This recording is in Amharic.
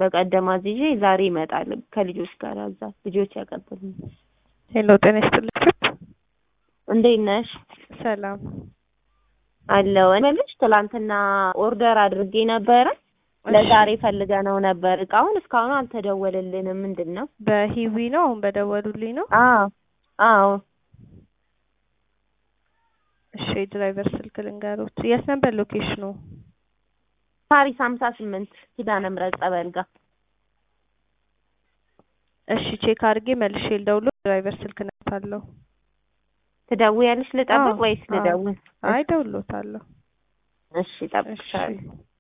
በቀደም አዝዤ ዛሬ ይመጣል ከልጆች ጋር እዛ ልጆች ያቀብሉኝ። ሄሎ ጤና ይስጥልኝ። እንዴት ነሽ? ሰላም አለው እምልሽ ትላንትና ኦርደር አድርጌ ነበረ ለዛሬ ፈልገነው ነበር እቃውን እስካሁን አልተደወለልንም። ምንድን ነው? በሂዊ ነው አሁን በደወሉልኝ ነው። አዎ አዎ እሺ የድራይቨር ስልክ ልንገሮት። የት ነበር ሎኬሽኑ? ፓሪስ ሀምሳ ስምንት ኪዳነ ምሕረት ጸበል ጋር እሺ ቼክ አድርጌ መልሼ ልደውል። ድራይቨር ስልክ ነታለሁ። ትደውያለሽ? ልጠብቅ አዎ፣ ወይስ አዎ። ልደውል? አይ ደውሎታለሁ። እሺ እጠብቅሻለሁ። እሺ